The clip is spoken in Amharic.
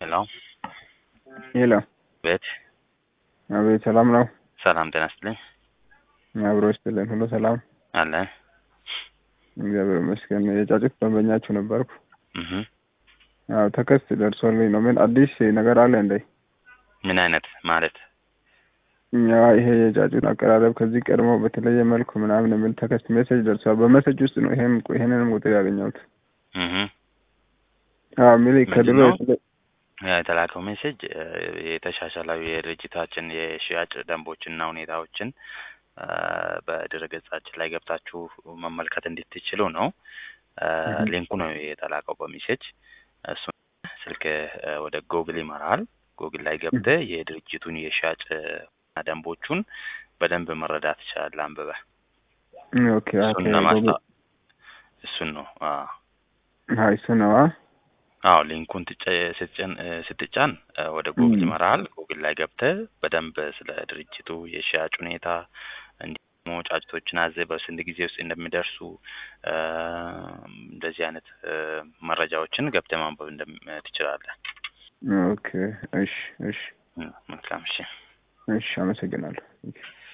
ሄሎ ሄሎ ቤት አቤት፣ ሰላም ነው? ሰላም ጤና ይስጥልኝ አብሮ ይስጥልን። ሁሉ ሰላም አለን እግዚአብሔር ይመስገን። የጫጩት ደንበኛችሁ ነበርኩ። እህ አዎ ተከስት ደርሶልኝ ነው። ምን አዲስ ነገር አለ እንዴ? ምን አይነት ማለት እኛ ይሄ የጫጩት አቀራረብ ከዚህ ቀድሞ በተለየ መልኩ ምናምን የሚል ተከስት ሜሴጅ ደርሷል። በሜሴጅ ውስጥ ነው ይሄን ይሄንንም ቁጥር ያገኘሁት። እህ አዎ ሚሊ ከድሮ ምንድነው? የተለ- የተላከው ሜሴጅ የተሻሻለው የድርጅታችን የሽያጭ ደንቦችና ሁኔታዎችን አ፣ በድረገጻችን ላይ ገብታችሁ መመልከት እንድትችሉ ነው። አ፣ እህ። ሊንኩ ነው የተላከው በሜሴጅ እሱ ስልክ አ፣ ወደ ጎግል ይመራል። ጎግል ላይ ገብተህ የድርጅቱን የሽያጭ አ፣ ደንቦቹን በደንብ መረዳት ትችላለህ አንብበህ። ኦኬ ኦኬ እሱን ለማስታ እሱን ነው አ አይ እሱ ነው አ አዎ ሊንኩን ትጨ- ስትጭን እ፣ ስትጫን እ፣ ወደ ጉግል እም። ይመራል። ጉግል ላይ ገብተህ በደንብ ስለ ድርጅቱ የሽያጭ ሁኔታ እንዲሁም ደግሞ ጫጭቶችን አዘህ በስንት ጊዜ ውስጥ እንደሚደርሱ እ፣ እንደዚህ አይነት እ፣ መረጃዎችን ገብተህ ማንበብ እንደም- ትችላለህ። ኦኬ እሺ እሺ እ፣ መልካም እሺ። እሺ አመሰግናለሁ።